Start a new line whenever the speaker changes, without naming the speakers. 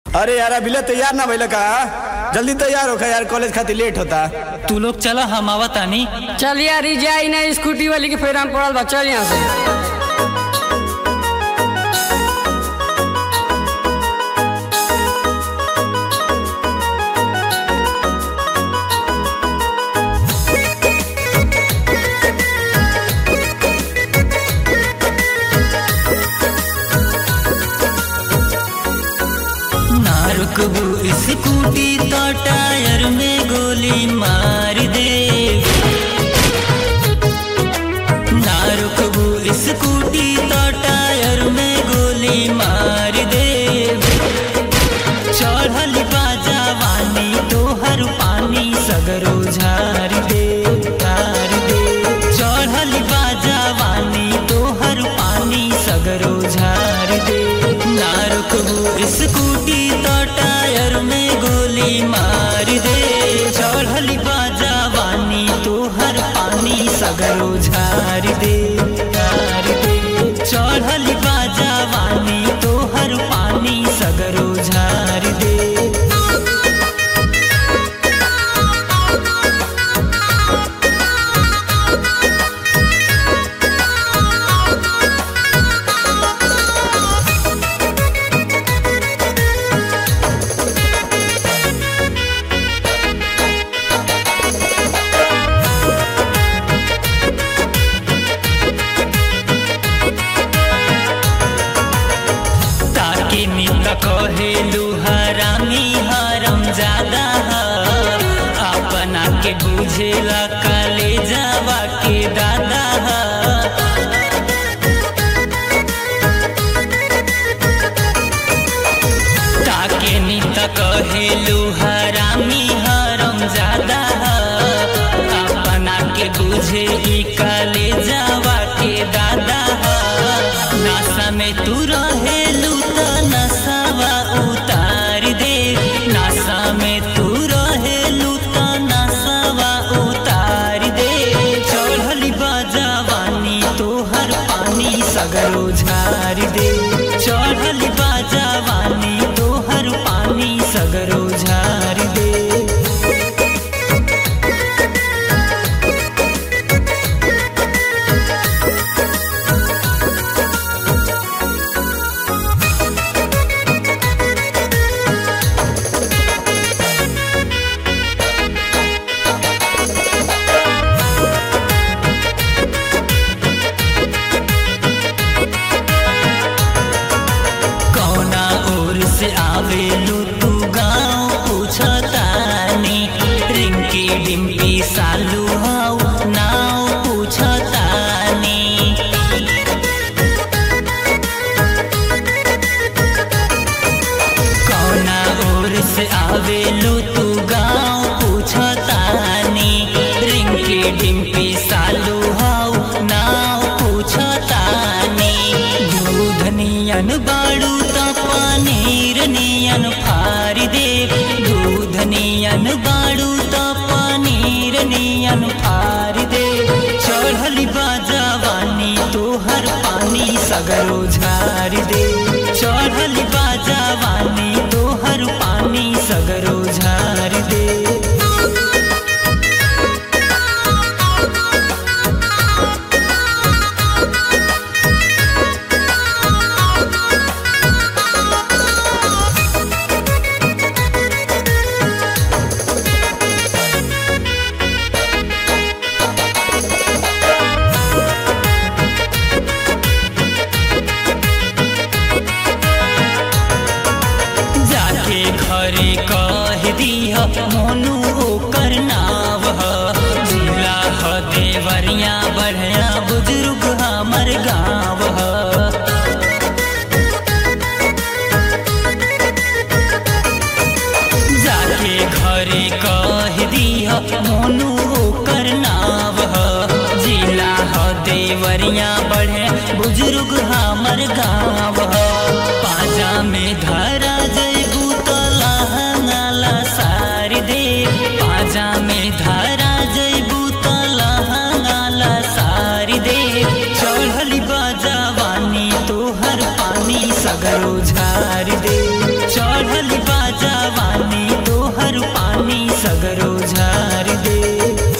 अरे यार अभी तैयार ना भइल का जल्दी तैयार होखा यार कॉलेज खातिर लेट होता
तू लोग चला हम आवत तानी
चल यार ई जाई ना स्कूटी वाली के फेर हम पड़ल बा चल यहाँ से
ना रुकबू स्कूटी तो टायर में गोली मार दे ना रुकबू स्कूटी तो टायर में गोली मार दे चढ़ल बाजा वानी तोहर पानी सगरो झार दे झार दे चढ़ल बाजा वानी तोहर पानी सगरो झार दे ना रुकबू स्कूटी तो टायर में गोली मार दे चढ़ल बाजा वानी तोहर पानी सगरो झार दे झार दे चढ़ल बाजा वानी तोहर पानी सगरो झार दे ताके नित कहेलू हरामी हरम ज्यादा ह अपना के बुझेला काले जावा के दादा ह ताके नित कहेलू हरामी हरम ज्यादा ह अपना के बुझे ई काले जावा के दादा ह नशा में तू रहेलू त नशावा उतार दे नशा में तू रहेलू त नशावा उतार दे चढ़ली बाजावानी तोहर पानी सगरो झार दे चढ़ली बाजावानी तोहर पानी सगरो झार दे कौना ओर से आवेलू तू गाँव पूछतानी रिंकी डिम्पी सालू हाउ नाव पूछतानी कौना ओर से आवेलू तू गाँव पूछतानी रिंकी डिम्पी सालू हाउ नाव पूछतानी दूध नियन बाड़ू त पनीर नियन फार दे दूध नियन बाड़ू त पनीर नियन फार दे चढ़ली बाजावानी तोहर पानी सगरो झार दे चढ़ली बाजावानी तोहर पानी सगरो झार दे जाके घरे कह दिह मोनू ओकर नाव ह जिला ह देवरिया बढ़िया बुजुर्ग हमर गाँव ह जाके घरे कह दिह मोनू ओकर नाव ह जिला ह देवरिया बढ़े बुजुर्ग हमर गाँव